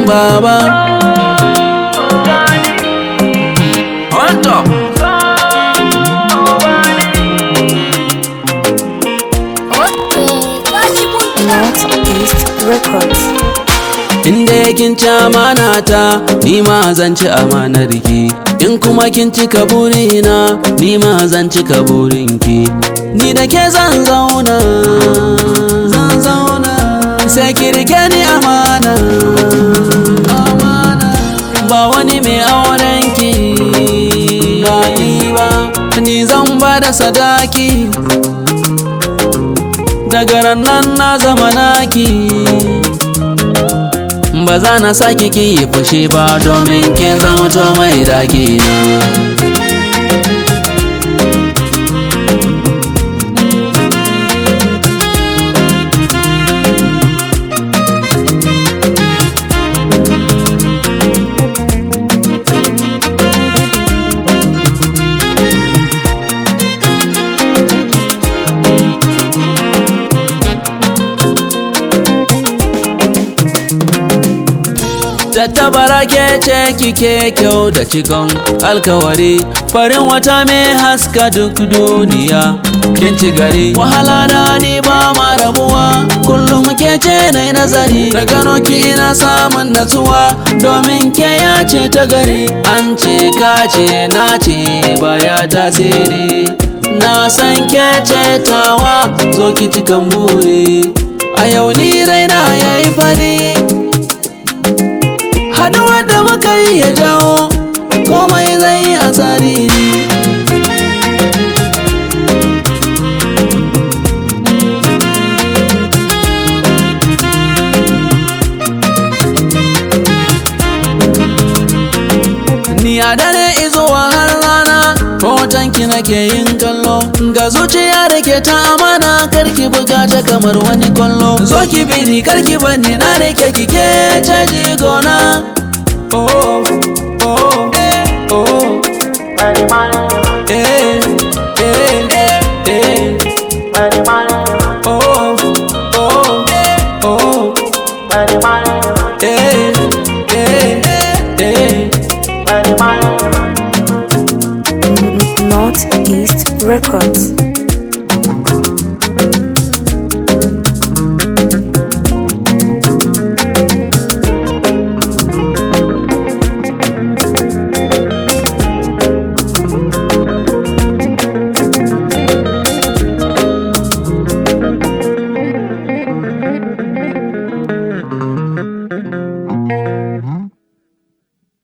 baba On top. Northeast Records. Inda kin ci amana ta ni ma zan ci amanar ki in kuma kin cika burina ni ma zan cika burinki ni da ke zan zauna zan zauna sai ki rike ni amana amana ba wani mai auren ki ba ni ba ni zan ba da sadaki daga nan na zama naki ba za na sake ki yi fushi ba domin kin zama to mai daki na Tattabara ke ce kike kyau da cikon alkawari farin wata mai haska duk duniya kin ci gari wahala na ni ba ma rabuwa kullum ke ce na nazari da gano ki ina samun natsuwa domin ke ya ce ta gari an ce ka ce na ce baya tasiri na san ke ce tawa zo ki cikan buri a yau ni raina yayi fari haduwar da muka yi ya jawo komai zai yi a tsari ne Ni a dare izuwa har rana hotonki nake yin kallo ga zuciya da ke ta amana karki buga ta kamar wani kwallo zo ki bi ni karki bani na rike kike caji gona oh oh oh, oh.